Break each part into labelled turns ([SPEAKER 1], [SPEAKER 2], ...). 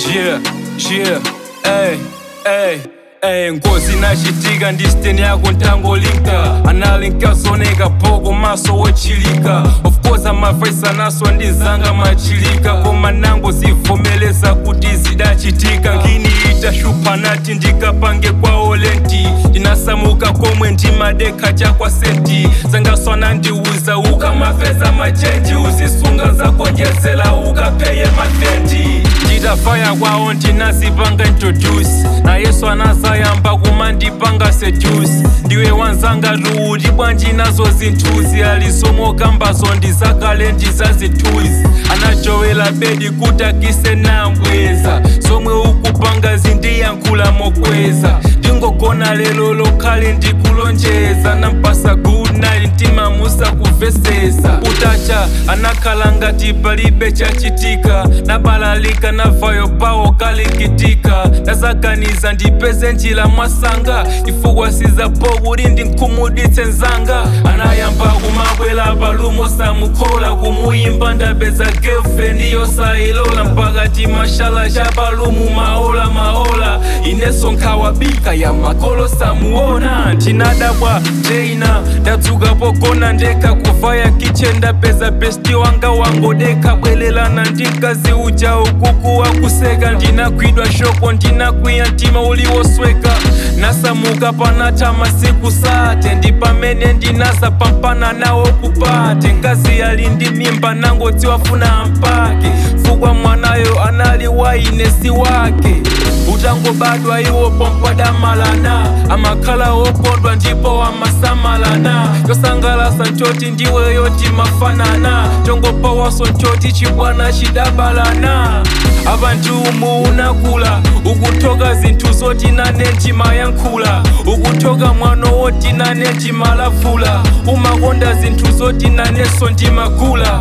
[SPEAKER 1] Yeah, yeah, ey, ey, ey ngozi inachitika ndi steni yako ntangolinka analinka zoneka poko maso wochilika of course amavaisa naso ndizanga machilika koma nango zivomeleza kuti zidachitika ngini itashupa nati ndikapange kwawo lenti ndinasamuka komwe ndimadekha chakwa senti zangaswana ndiuza ukamapeza machenji uzisunga zakonjezela ukapeye matenti nditafaya kwawo ndinazipanga introduce na yesu anazayamba kumandipanga seduce ndiwe wanzanga luuti bwanji nazo zinthuzi alizomokambazo ndizakale ndizazithuzi anajowela bedi kutakise nambweza zomwe ukupanga zindiyankhula mokweza ndingogona lelo lokhale ndikulonjeza nampasa good night mtima musakuvesesa utacha anakhala ngati palibe chachitika nabalalika navayo pawo kalikitika ndazaganiza ndipeze njira mwasanga chifukwa sizapo kuti ndinkhumuditse nzanga anayamba kumabwela palumo samukhola kumuyimba ndapeza girlfriend yosayilola mpaka timashala cha palumu maola maola ineso nkhawabika ya makolo samuona ndinadabwa jeina ndadzuka pogona ndekha kuvaya kitchen ndapeza besti wanga wangodeka bwelelana ndi mkazi uja ukuku wakuseka ndinagwidwa shoko ndinakwiya mtima uliwosweka nasamuka panatha masiku sate ndi pamene ndinazapampana nawo kupate mkazi ali ndi mimba nangoti wafuna mpake fukwa mwanayo anali wainesi wake utangobadwa iwo pompadamalana amakhala okondwa ndipo amasamalana yosangalasa nchoti ndiwe yoti mafanana tongopawaso nchoti chibwana chidabalana abantu umu unakula ukuthoka zinthu zoti nane ndimayankhula ukuthoka mwano woti nane ndimalavula umakonda zinthu zoti naneso ndimagula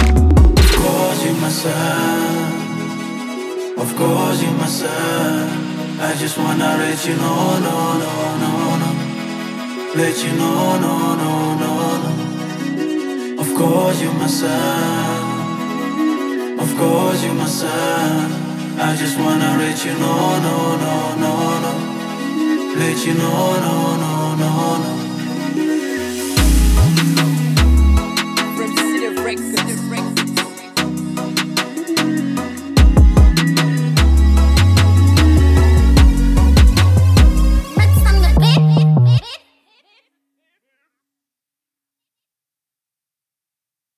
[SPEAKER 2] Of course you're my son. Of course you're my son. I just wanna let you know, no, no, no, no. Let you know, no, no, no, no. Of course you're my son. Of course you're my son. I just wanna let you know, no, no, no, no. Let you know, no, no, no, no.
[SPEAKER 3] From City Records.